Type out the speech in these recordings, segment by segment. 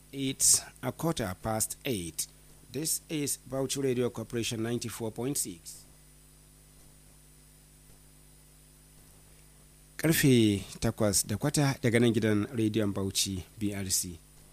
It's a quarter past eight. This is Bauchi Radio Corporation 94.6. Karfe takwas da kwata daga nan gidan rediyon Bauchi BRC.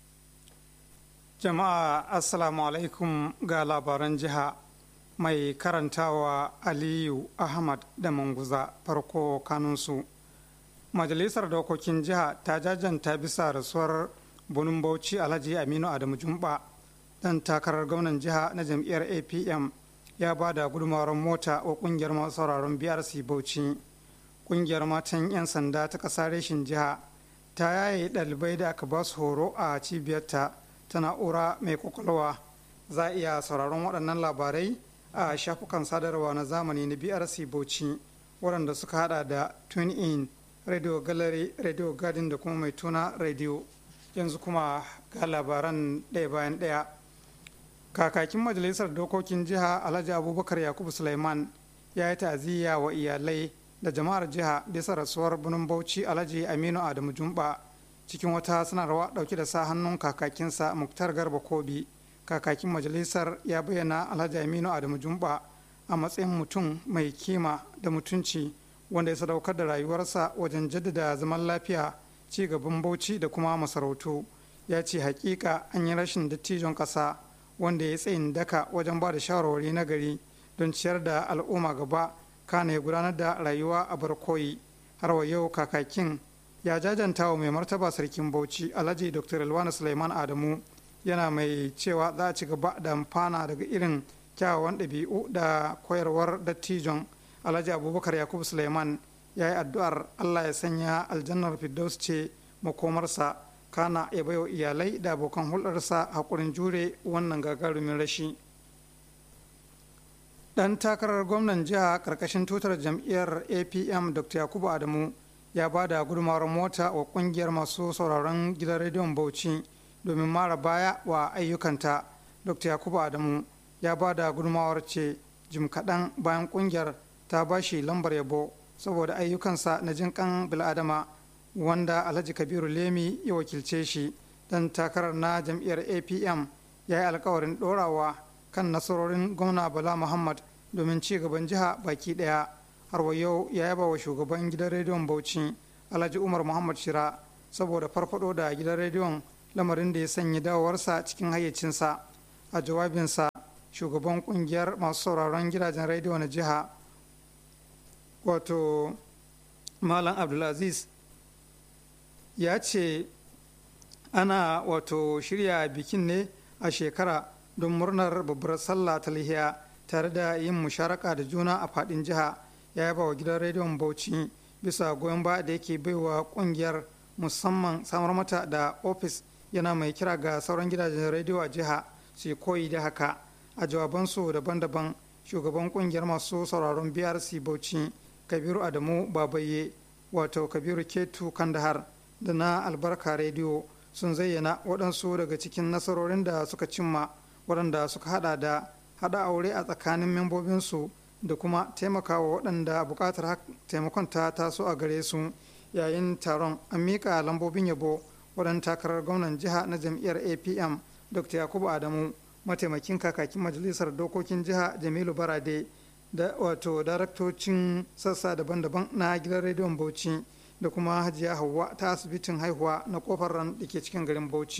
Jama'a Assalamu alaikum ga labaran jiha mai karantawa Aliyu Ahmad da Manguza farko kanunsu. Majalisar Dokokin Jiha ta jajanta bisa rasuwar bunin Bauchi Alhaji Aminu Adamu Jumba dan takarar gwamnan jiha na jam'iyyar APM ya ba da gudunmawar mota wa kungiyar masu sauraron BRC Bauchi. Kungiyar matan 'yan sanda ta ƙasa reshin jiha ta yaye ɗalibai da aka ba su horo a cibiyarta ta na'ura mai kwakwalwa. Za a iya sauraron waɗannan labarai a shafukan sadarwa na zamani na BRC Bauchi waɗanda suka hada da Tune In, Radio Gallery, Radio Garden da kuma mai tuna Radio. Yanzu kuma ga labaran ɗaya bayan ɗaya. Kakakin Majalisar Dokokin Jiha Alhaji Abubakar Yakubu Sulaiman ya yi ta'aziyya wa iyalai da jama'ar jiha bisa rasuwar bunin Bauchi Alhaji Aminu Adamu Jumba cikin wata sanarwa ɗauke da sa hannun kakakinsa Muktar Garba Kobi. Kakakin majalisar ya bayyana Alhaji Aminu Adamu Jumba a matsayin mutum mai kima da mutunci wanda ya sadaukar da rayuwarsa wajen jaddada zaman lafiya ci gaban Bauchi da kuma masarautu. Ya ce hakika an yi rashin dattijon ƙasa wanda ya tsayin daka wajen ba da shawarwari na gari don ciyar da al'umma gaba kana ya gudanar da rayuwa a barkoyi har wa yau kakakin ya jajanta wa mai martaba sarkin bauchi alhaji dr ilwana suleiman adamu yana mai cewa za a ci gaba da amfana daga irin kyawawan ɗabi'u da koyarwar dattijon alhaji abubakar yakubu suleiman ya yi addu'ar allah ya sanya aljannar firdaus ce makomarsa kana ya baiwa iyalai da abokan hulɗarsa haƙurin jure wannan gagarumin rashi dan takarar gwamnan jiha karkashin tutar jam'iyyar apm dr yakubu adamu ya ba da gudunmawar mota wa kungiyar masu sauraron gidan rediyon bauchi domin mara baya wa ayyukanta dr yakubu adamu ya ba da gudunmawar ce jim kaɗan bayan kungiyar ta ba shi lambar yabo saboda ayyukansa na jinkan bil'adama wanda alhaji kabiru lemi ya wakilce shi dan takarar na jam'iyyar apm ya yi alkawarin ɗorawa kan nasarorin gwamna bala muhammad domin ci gaban jiha baki daya har wa yau ya yaba wa shugaban gidan rediyon bauchi alhaji umar muhammad shira saboda farfado da gidan rediyon lamarin da ya sanya dawowarsa cikin hayyacinsa a jawabinsa shugaban kungiyar masu sauraron gidajen rediyo na jiha wato malam abdulaziz ya ce ana wato shirya bikin ne a shekara don murnar babbar sallah ta lihiya tare da yin musharaka da juna a fadin jiha ya yaba wa gidan rediyon bauchi bisa goyon ba da yake baiwa kungiyar musamman samar mata da ofis yana mai kira ga sauran gidajen rediyo a jiha su koyi da haka a jawabansu daban-daban shugaban kungiyar masu sauraron brc bauchi kabiru adamu babaye wato kabiru ketu kandahar da na albarka rediyo sun zayyana waɗansu daga cikin nasarorin da suka cimma waɗanda suka hada da hada aure a tsakanin membobinsu da kuma taimakawa waɗanda buƙatar taimakon ta taso a gare su yayin taron an miƙa lambobin yabo waɗanda takarar gwamnan jiha na jam'iyyar apm dr yakubu adamu mataimakin kakakin majalisar dokokin jiha jamilu barade da wato daraktocin sassa daban-daban na gidan rediyon bauchi da kuma hajiya hauwa ta asibitin haihuwa na kofar ran da ke cikin garin bauchi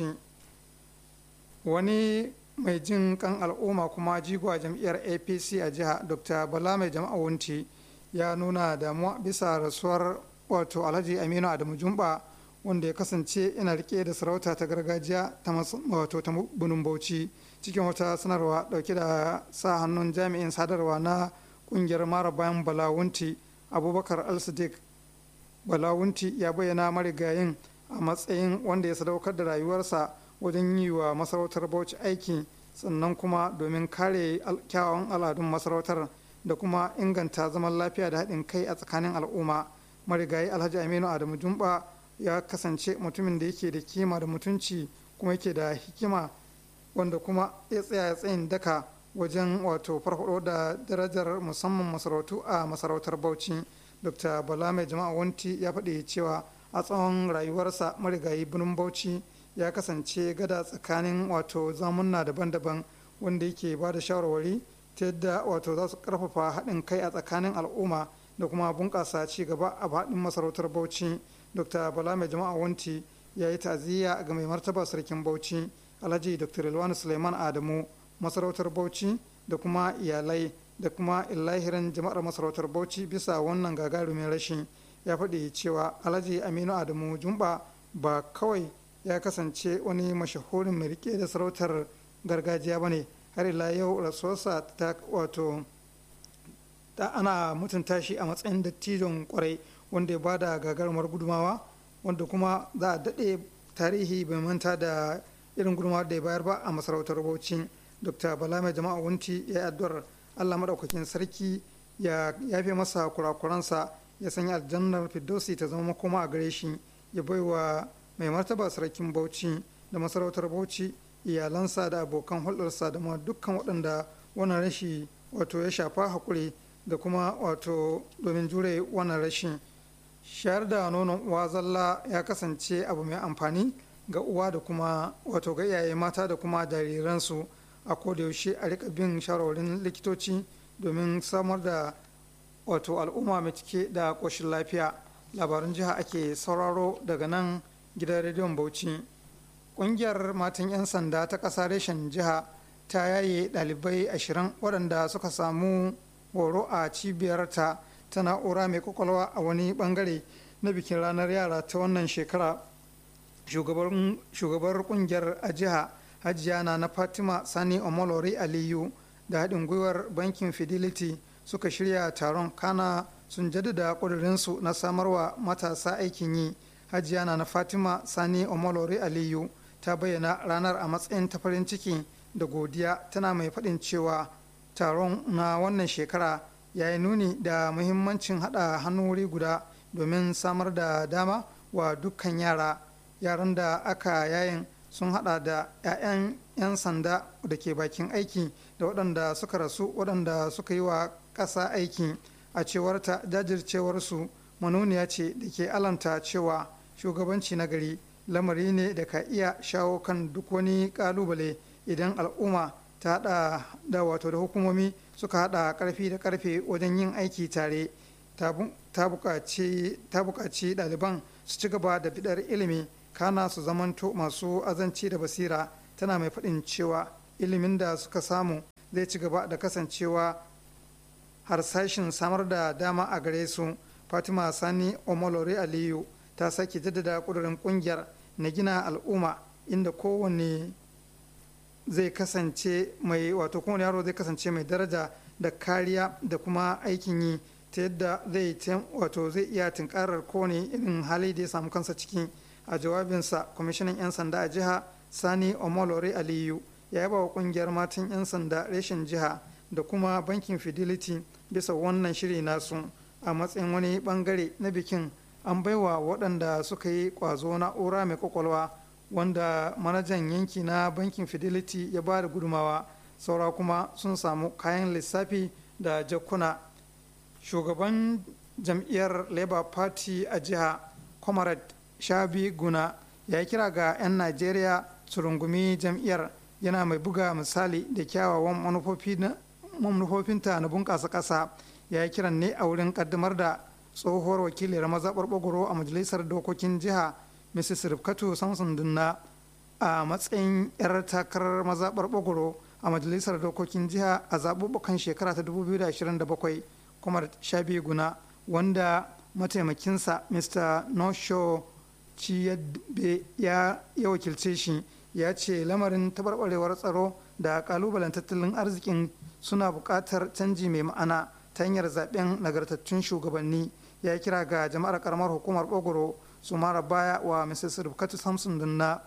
wani mai jin kan al'umma kuma jigo a jam'iyyar apc a jiha dr bala mai jama'a wunti ya nuna damuwa bisa rasuwar wato alhaji aminu adamu jumba wanda ya kasance yana rike da sarauta ta gargajiya ta wato ta bunin bauchi cikin wata sanarwa dauke da sa hannun jami'in sadarwa na kungiyar mara bayan balawunti abubakar al-sadiq balawunti ya bayyana marigayin a matsayin wanda ya sadaukar da rayuwarsa wajen yi wa masarautar bauchi aiki sannan kuma domin kare kyawawan al'adun masarautar da kuma inganta zaman lafiya da haɗin kai a tsakanin al'umma marigayi alhaji aminu adamu jumba ya kasance mutumin da yake da kima da mutunci kuma yake da hikima wanda kuma ya tsaya tsayin daka wajen wato farfado da darajar musamman masarautu a masarautar bauchi dr bala mai jama'a wanti ya faɗi cewa a tsawon rayuwarsa marigayi birnin bauchi ya kasance gada tsakanin wato zamunna daban-daban wanda yake ba da shawarwari ta yadda wato za su karfafa haɗin kai a tsakanin al'umma da kuma bunƙasa ci gaba a faɗin masarautar bauchi dr bala mai jama'a wanti ya yi ta'aziyya ga mai martaba sarkin bauchi alhaji dr ilwani suleiman adamu masarautar bauchi da kuma iyalai da kuma illahirin jama'ar masarautar bauchi bisa wannan gagarumin rashi ya faɗi cewa alhaji aminu adamu jumba ba kawai ya kasance wani mashahurin mai rike da sarautar gargajiya ba ne har ila yau rasuwarsa ta wato ta ana mutunta shi a matsayin dattijon kwarai wanda ya bada gagarumar gudumawa wanda kuma za a daɗe tarihi bai manta da irin gudumawa da ya bayar ba a masarautar bauchi dr bala mai jama'a wunti ya yi addu'ar allah maɗaukakin sarki ya yafe masa kurakuransa ya sanya aljannar firdausi ta zama makoma a gare shi ya baiwa mai martaba sarkin bauchi da masarautar bauchi iyalansa da abokan hulɗarsa da ma dukkan waɗanda wannan rashi wato ya shafa haƙuri da kuma wato domin jure wannan rashin shayar da nonon uwa zalla ya kasance abu mai amfani ga uwa da kuma wato ga iyaye mata da kuma jariransu a yaushe a rika bin shawarwarin likitoci domin samar da wato al'umma mai cike da ƙoshin lafiya labarin jiha ake sauraro daga nan gidan rediyon bauchi ƙungiyar matan 'yan sanda ta ƙasa reshen jiha ta yaye ɗalibai ashirin waɗanda suka samu horo a cibiyarta ta na'ura mai kwakwalwa a wani bangare na bikin ranar yara ta wannan shekara shugabar kungiyar a jiha hajiya na na fatima sani omolori aliyu da haɗin gwiwar bankin fidelity suka shirya taron kana sun jaddada ƙudurinsu na samarwa matasa aikin yi hajiya na na fatima sani omolori aliyu ta bayyana ranar a matsayin ta farin ciki da godiya tana mai faɗin cewa taron na wannan shekara ya yi nuni da muhimmancin haɗa hannu wuri guda domin samar da dama wa dukkan yara yaran da aka yayin sun hada da 'ya'yan 'yan sanda da ke bakin aiki da waɗanda suka rasu waɗanda suka yi wa ƙasa aiki a cewarta jajircewarsu manuniya ce da ke alamta cewa shugabanci na gari lamari ne da ka iya shawo kan duk wani ƙalubale idan al'umma ta hada da wato da hukumomi suka hada karfi da karfe wajen yin aiki tare ta buƙaci ɗaliban su ci gaba da bidar ilimi kana su zamanto masu azanci da basira tana mai faɗin cewa ilimin da suka samu zai ci gaba da kasancewa harsashin samar da dama a gare su fatima sani omolore aliyu ta sake jaddada ƙudurin ƙungiyar na gina al'umma inda kowane zai kasance mai wato kowane yaro zai kasance mai daraja da kariya da kuma aikin yi ta yadda zai wato zai iya tunkarar kowane irin hali da ya samu kansa ciki a jawabinsa kwamishinan 'yan sanda a jiha sani omolore aliyu ya yaba wa kungiyar matan 'yan sanda reshen jiha da kuma bankin fidelity bisa wannan shiri nasu a matsayin wani bangare na bikin an baiwa waɗanda suka yi ƙwazo na'ura mai kwakwalwa wanda manajan yanki na bankin fidelity ya ba da gudumawa saura kuma sun samu kayan lissafi da jakuna shugaban jam'iyyar labour party a jiha comrade shabi guna ya kira ga 'yan najeriya su rungumi jam'iyyar yana mai buga misali da kyawawan manufofinta na bunƙasa ƙasa ya yi kiran ne a wurin ƙaddamar da tsohuwar wakiliyar mazaɓar ɓagoro a majalisar dokokin jiha mrs rifkatu samson dunna a matsayin 'yar takarar mazaɓar ɓagoro a majalisar dokokin jiha a zaɓuɓɓukan shekara ta 2027 kuma shabi guna wanda mataimakinsa mr nosho ciyadbe ya wakilce shi ya ce lamarin taɓarɓarewar tsaro da ƙalubalen tattalin arzikin suna buƙatar canji mai ma'ana ta hanyar zaɓen nagartattun shugabanni ya kira ga jama'ar karamar hukumar ɓogoro su mara baya wa mrs rufkatu samson dunna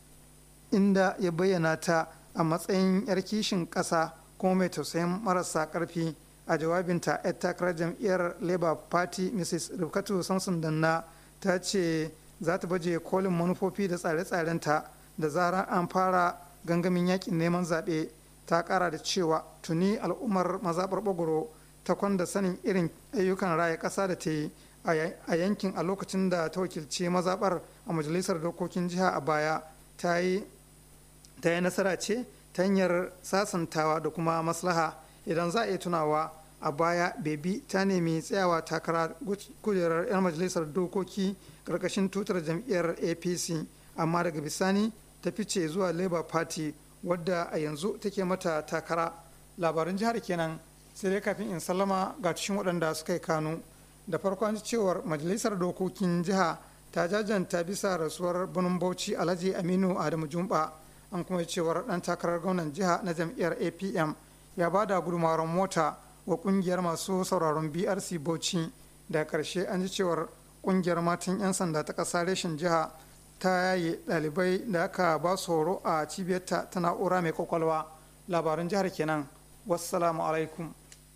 inda ya bayyana ta a matsayin 'yar kishin ƙasa kuma mai tausayin marasa ƙarfi a jawabinta 'yar takarar jam'iyyar labour party mrs rufkatu samson dunna ta ce za ta baje kolin manufofi da tsare-tsarenta da zarar an fara gangamin yakin neman zaɓe ta ƙara da cewa tuni al'ummar mazaɓar ɓogoro ta kwanda sanin irin ayyukan raya ƙasa da ta yi a yankin a lokacin da ta wakilci mazaɓar a majalisar dokokin jiha a baya ta yi nasara ce ta hanyar sasantawa da kuma maslaha idan za a iya tunawa a baya bebi ta nemi tsayawa takara kujerar 'yan majalisar dokoki karkashin tutar jam'iyyar apc amma daga bisani ta fice zuwa labour party wadda a yanzu take mata takara labaran jihar kenan sai dai kafin in sallama ga cikin waɗanda suka yi kanu da farko an cewar majalisar dokokin jiha ta jajanta bisa rasuwar birnin bauchi alhaji aminu adamu jumba an kuma cewar ɗan takarar gwamnan jiha na jam'iyyar apm ya ba da gudunmawar mota wa kungiyar masu sauraron brc bauchi da karshe an ji cewar kungiyar matan 'yan sanda ta ƙasa reshen jiha ta yaye ɗalibai da aka ba su horo a cibiyarta ta na'ura mai kwakwalwa labaran jihar kenan wassalamu alaikum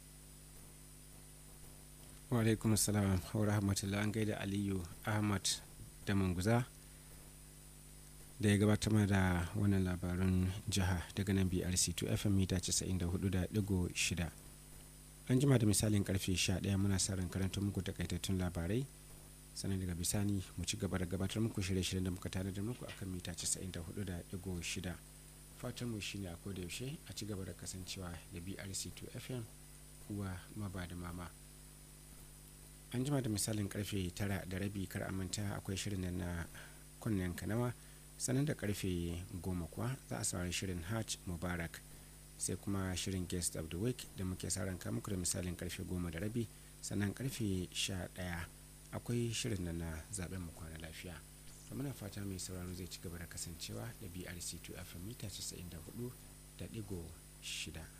wa alaikum salam wa rahmatullah an gaida aliyu ahmad da manguza da ya gabatar da wannan labarun jiha daga nan brc 2 fm mita 94.6 an jima da misalin karfe 11 muna sa ran karanta muku takaitattun labarai sannan daga bisani mu ci gaba da gabatar muku shirye-shiryen da muka tare da muku akan mita 94.6 fatan mu shine a koda yaushe a ci gaba da kasancewa da brc 2 fm uwa maba da mama an jima da misalin karfe tara da rabi kar a manta akwai shirin na kunnen kanawa sannan da karfe goma kuwa za a saurari shirin hajj mubarak sai kuma shirin guest of the week da muke sa ranka muku da misalin karfe goma da rabi sannan karfe sha daya akwai shirin na zaben mu kwana lafiya to muna fata mai sauraro zai ci gaba da kasancewa da brc 2 fm mita 94 da digo shida